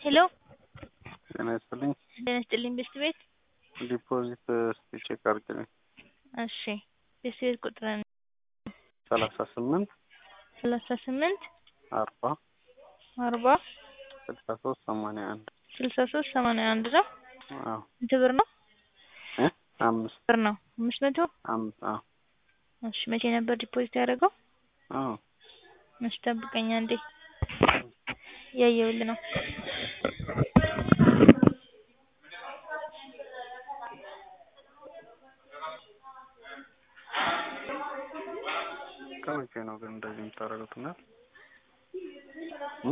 ሄሎ ጤና ይስጥልኝ። ጤና ይስጥልኝ ቤስት ቤት ዲፖዚት እስቲ ቼክ አድርግልኝ። እሺ ቤስት ቤት ቁጥርን ሰላሳ ስምንት ሰላሳ ስምንት አርባ አርባ ስልሳ ሶስት ሰማንያ አንድ ስልሳ ሶስት ሰማንያ አንድ ነው። አዎ ስንት ብር ነው? እ አምስት ብር ነው አምስት መቶ አምስት አዎ እሺ መቼ ነበር ዲፖዚት ያደረገው? አዎ እሺ ጠብቀኝ አንዴ እያየሁልህ ነው። ከመቼ ነው ግን እንደዚህ የምታደርጉት? እና እ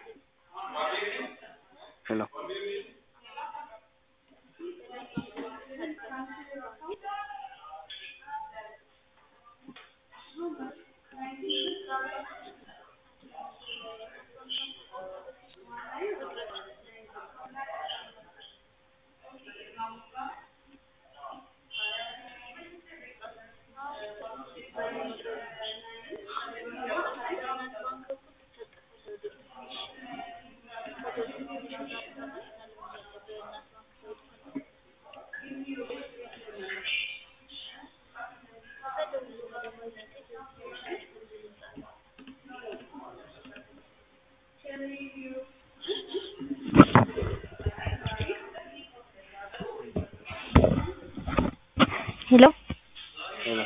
ሄሎ ሄሎ ሄሎ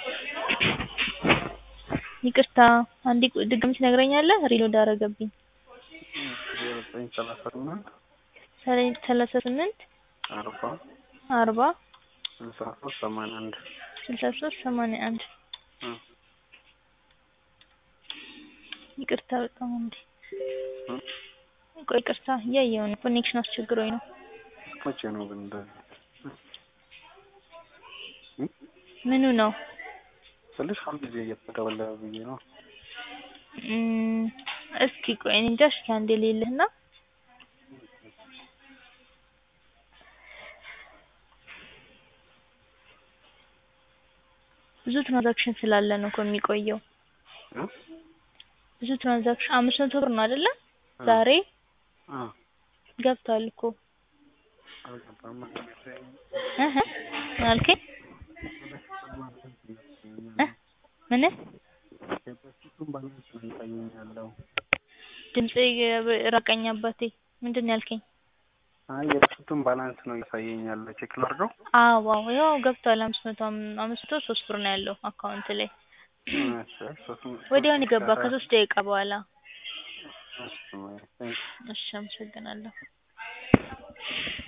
ይቅርታ አንዴ ቆይ ድጋሚ ትነግረኛለህ? ሪሎድ አደረገብኝ። ዜሮ ዘጠኝ ሰላሳ ስምንት ሰለ- ሰላሳ ስምንት አርባ አርባ ስልሳ ሶስት ሰማንያ አንድ ስልሳ ሶስት ሰማንያ አንድ እ ይቅርታ በጣም እንዴ እ ቆይ ይቅርታ እያየሁ ነው። ኮኔክሽን አስቸግሮኝ ነው። መቼ ነው ግን እንደዚህ እ ምኑ ነው? ስልሽ ሁልጊዜ እየተደወለ ብዬ ነው። እም፣ እስኪ ቆይ እኔ እንጃ። እስኪ አንዴ ልይልህና ብዙ ትራንዛክሽን ስላለ ነው እኮ የሚቆየው። እ ብዙ ትራንዛክሽን አምስት መቶ ብር ነው አይደለ? እ ዛሬ አ ገብቷል እኮ አልገባም። እህ ምን አልከኝ? እ ምን የበፊቱን ባላንስ ነው እያሳየኝ ያለው። ድምጼ ራቀኝ አባቴ። ምንድን ነው ያልከኝ? አይ የበፊቱን ባላንስ ነው እያሳየኝ ያለው። ቼክ ላድርገው? አዎ አዎ ያው ገብቷል። አምስት መቶ አምስት መቶ ሶስት ብር ነው ያለው አካውንት ላይ እሺ ሶስት መቶ ወዲያውኑ የገባ ከሶስት ደቂቃ በኋላ። እሺ ቴንክ እሺ አመሰግናለሁ።